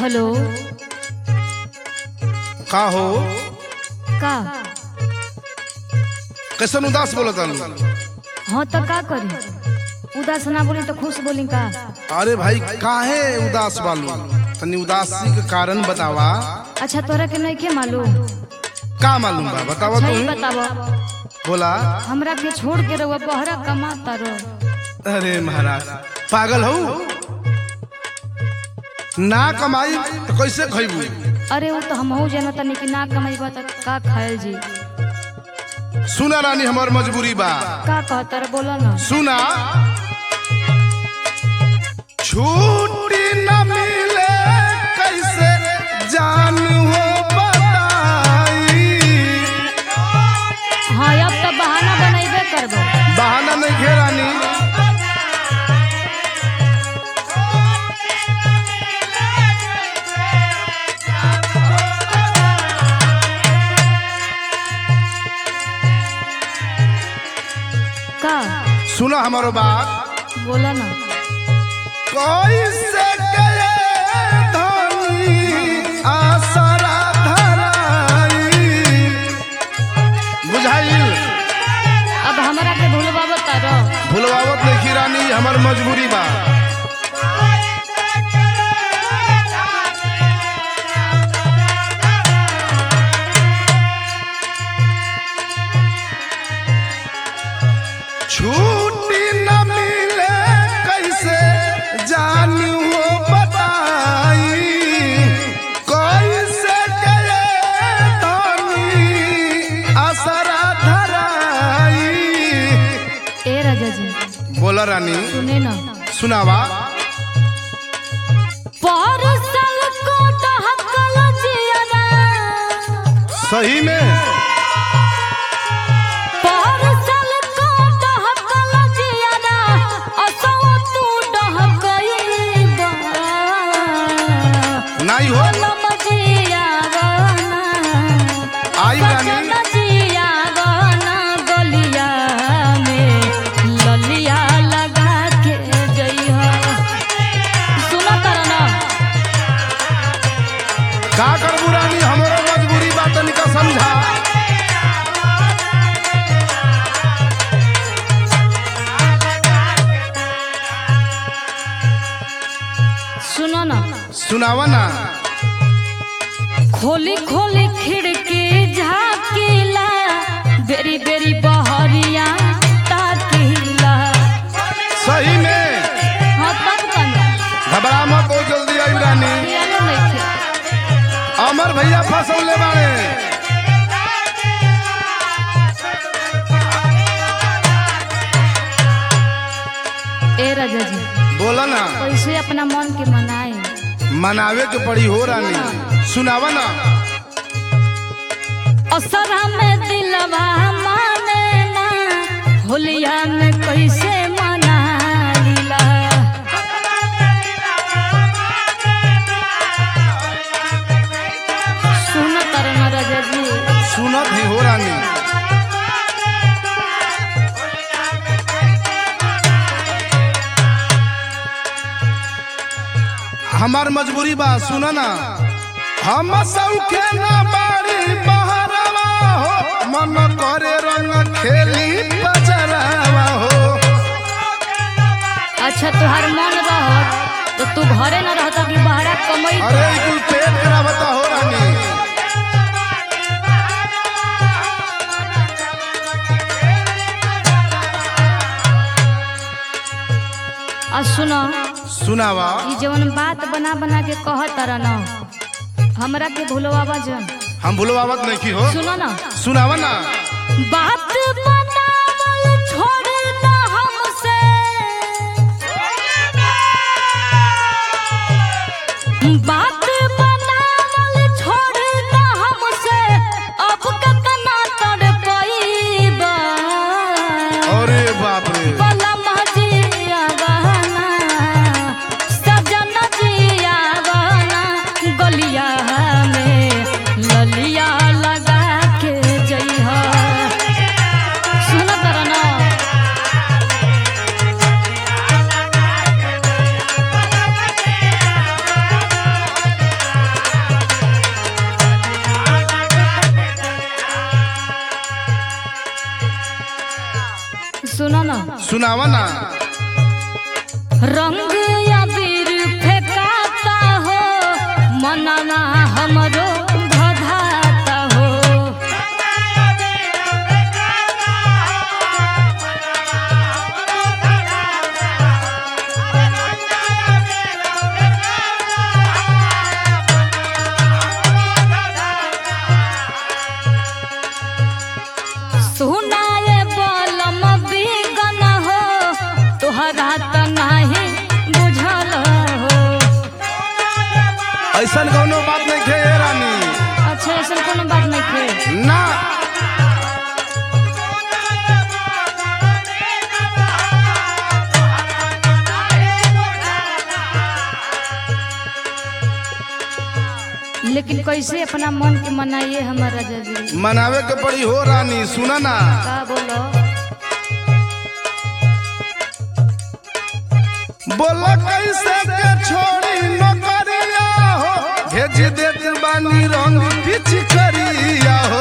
hello का हो का कैसन उदास बोलत आलू हाँ तो का करी उदास ना बोली तो खुश बोली का अरे भाई काहे उदास बालू तनी उदासी के कारण बतावा अच्छा तोरा के नहीं के मालूम का मालूम बा बतावा सही तू बतावा बोला हमरा के छोड़ के रहुआ बहरा कमाता रहो अरे महाराज पागल हो ना कमाई तो कैसे खैबू अरे वो तो हम जाना तनी कि ना कमाईबा तो का खायल जी सुना रानी हमार मजबूरी बा का कहता रे बोला ना सुना छुट्टी न मिले कैसे जान हो बताई हाँ अब तो बहाना बनैबे करबो बहाना नहीं घेरानी का सुना हमारो बात बोला ना कैसे गए धनी आसरा धराई बुझाइल अब हमरा के भूलबा बता रहो भुलवावत नहीं रानी हमार मजबूरी बा छुट्टी न मिले कैसे जान हो बताई कैसे गए धनी आसरा धराई ए राजा जी बोला रानी सुने ना सुनावा परसल को दहकल जियरा सही में परसल को दहकल जियरा असो तू डहकईबा नहीं हो कलम जियावना आई रानी सजन जियावना गलिया में ललिया लगा के जइहा सुना तारा ना का करबू रानी हमारा मजबूरी बात तनिका समझा सुनो ना सुनावा ना खोली खोली खिड़की झाकीला बेरी बेरी बहरिया ताकीला सही में हाँ तब कना घबरा मत हो जल्दी आई रानी पियानो नइखे अमर भैया फसौले बाड़े ए राजा जी बोला ना कैसे अपना मन के मनाए मनावे के पड़ी हो रानी सुनावा ना असर में दिलवा माने ना होलिया में कैसे मनाइला सुन तरन राजा जी सुनत ही हो रानी हमार मजबूरी बा सुना ना हम सौखे ना बाड़ी बहरवा हो मन करे रंग खेली बजरवा हो अच्छा तुहार मन रह तो तू घरे न रहता कि बाहरा कमई अरे ई कुल पेट करावता हो रानी आ सुनो सुनावा ई जवन बात बना बना के कहत रह न हमरा के भूलवावा जन हम भूलवावत नहीं की हो सुनो ना सुनावा ना बात बनावल छोड़ ना हमसे बात बनावल छोड़ ना हमसे अब कतना तड़ पईबा अरे बाप रे बलम जिया बहना सजन जिया बहना गलिया में ललिया लगा के जइहा सुनावा ना रंग अबीर फेंकाता हो मनना हमरो भधाता हो सुनाए बलम बिगन हो तोहरा त नाही बुझल हो ऐसन कौनो बात नहीं खे ए रानी अच्छा ऐसा कोनो बात नहीं थे ना लेकिन कैसे अपना मन के मनाइए हमारा जजी मनावे के पड़ी हो रानी सुना ना का बोलो बोला कैसे के छोड़ी नौकरिया हो भेज देत बानी रंग पिछ करिया हो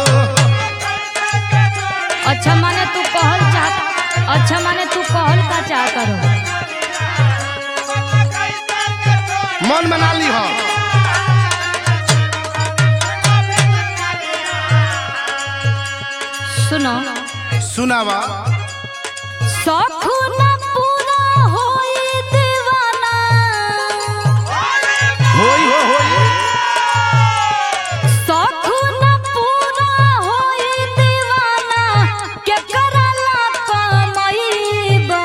अच्छा माने तू कहल चाह अच्छा माने तू कहल का चाह करो मन बना ली हो सुनो सुनावा शौख न पूरा होई दीवाना होई हो होई शौख न पूरा होई दीवाना के करला कमईबा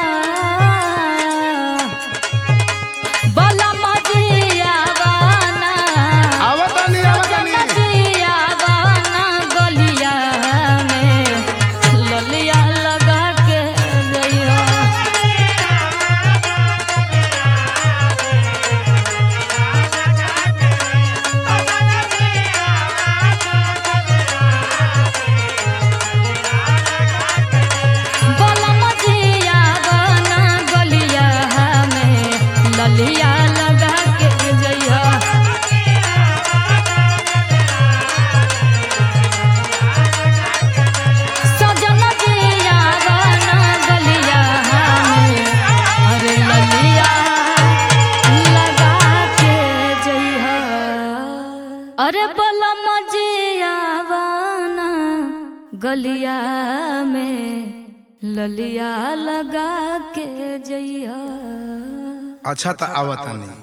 बला मजियावाना आवतानी आवतानी मजियावाना गलिया में ललिया लगा के जइयो बलम जिया बना गलिया में ललिया लगा के जइया सजन जिया बना गलिया में अरे ललिया लगा के जइया अरे बलम जिया बना गलिया में ललिया लगा के जइया अच्छा तो आवतानी